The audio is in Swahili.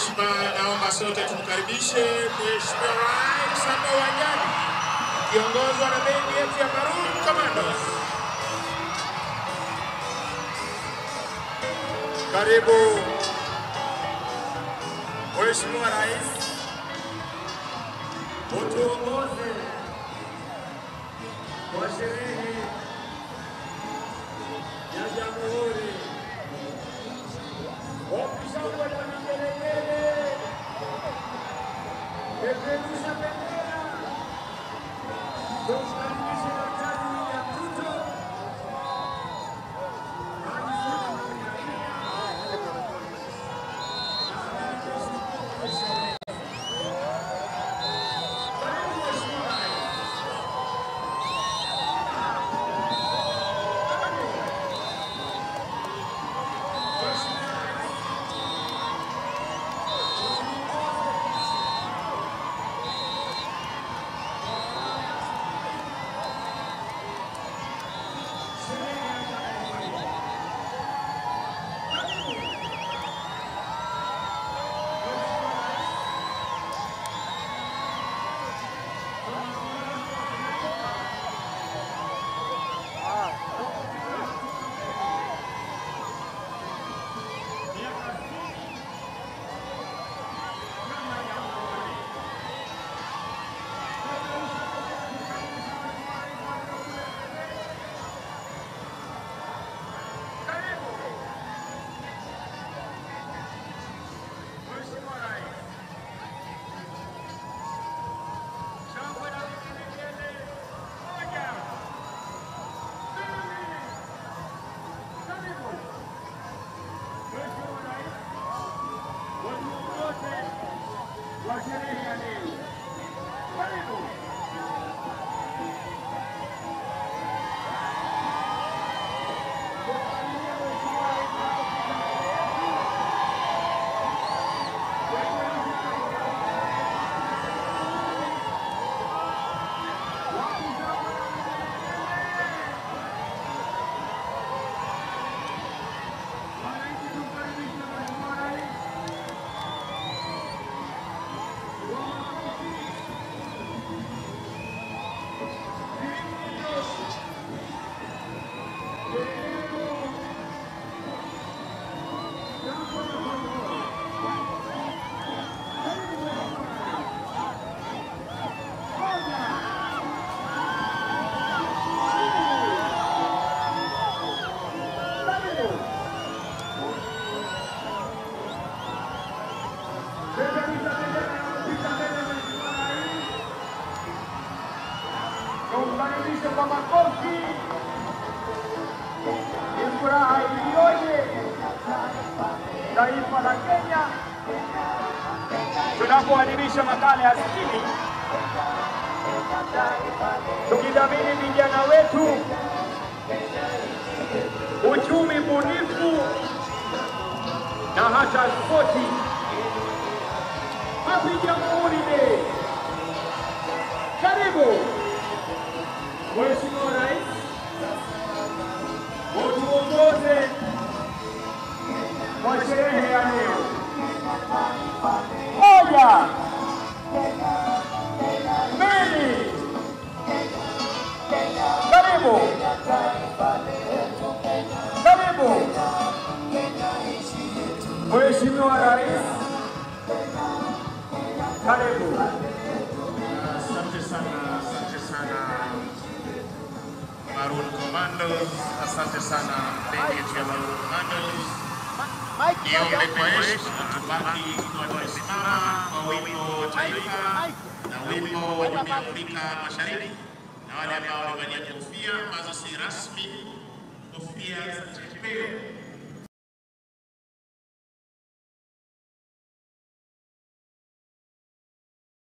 heshima, naomba sote tumkaribishe Mheshimiwa Rais hapa uwanjani kiongozwa na bendi yetu ya Maroon Commandos. Karibu Mheshimiwa Rais, utuongoze kwa sherehe ya Jamhuri. Wakishangwe na vigelegele, peperusha bendera, tumkaribishe Daktari William Ruto. wa sherehe ya leo. Karibu. Wananchi tumkaribishe Mheshimiwa Rais. Tumkaribishe kwa makofi. Ni furaha iliyoje taifa la Kenya tunapoadhimisha makala ya sitini tukidhamini vijana wetu, uchumi bunifu na hata spoti. Happy Jamhuri Day! Karibu Mheshimiwa Rais, utuongoze kwa sherehe ya leo. Moja, mbili, karibu, karibu Mheshimiwa Rais, karibu. Asante sana, asante sana Maroon Commandos, asante sana bendi yetu ya Maroon Commandos. Niombe kwa heshima tubaki tukiwa tumesimama kwa wimbo wa taifa na wimbo wa Jumuiya ya Afrika Mashariki, na wale ambao wamevalia kofia ambazo si rasmi, kofia za chepeo